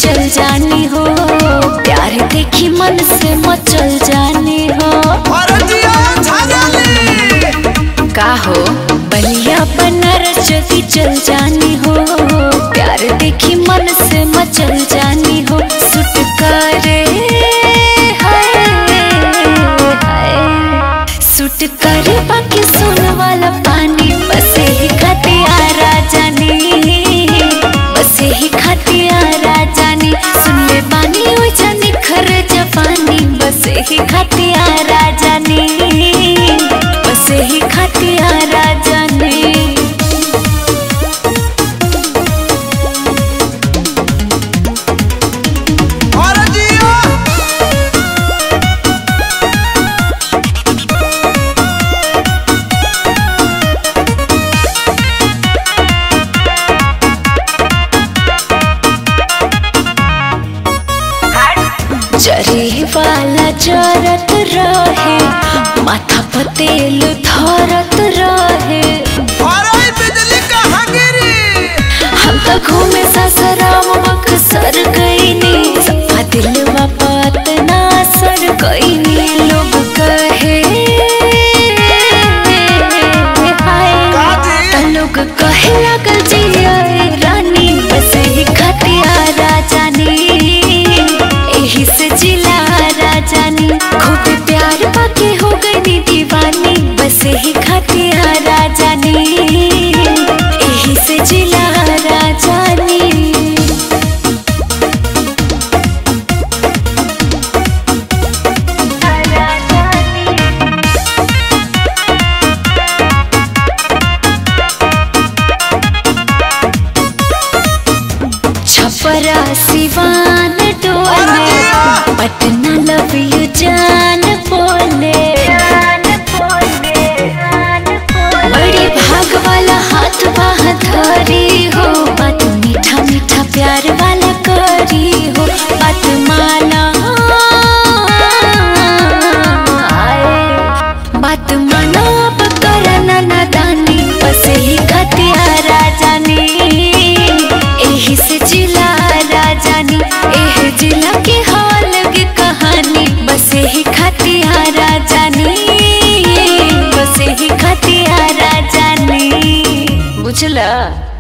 चल जानी हो प्यार देखी मन से मचल जानी हो अरे जिया झाझाली का हो बलिया बनारस जल्दी चल जानी हो प्यार देखी मन से मचल जानी हो सुट करे हाय, हाय। सुट करे बाकी सुन वाला पानी बस ही खाते आ राजानी बस ही खाते आ राजानी सुन ले बानी ओ जानी खर जवानी बस ही खाते आ राजानी बस ही खाते आ राजानी अरे जिया जरी वाला जरत रहे माथा पर तेल धरत रहे अरे ई बिजली कहाँ गिरी हम तो घूमे ससुराम बक्सर गईनी सपा दिलवा पात ना सर गईनी लोग कहे हाय काजी? त लोग कहे लागल जिया रानी बस ही खतिया राजानी एही से जिला राजानी खूब प्यार पाके हो गई दीवानी बस ही खतिया राजानी एही से जिला राजानी छपरा सिवान डोले पटना लव यू जान बोले बड़ी भाग वाला हाथ बाह धरी हो बात मीठा मीठा प्यार वाला करी हो बात माना बात माना अब करना नादानी बस ही खतिया राजानी एही से जिला राजानी एह जिला के हाल की कहानी बस ही खतिया राजानी बस ही खतिया राजानी बुझला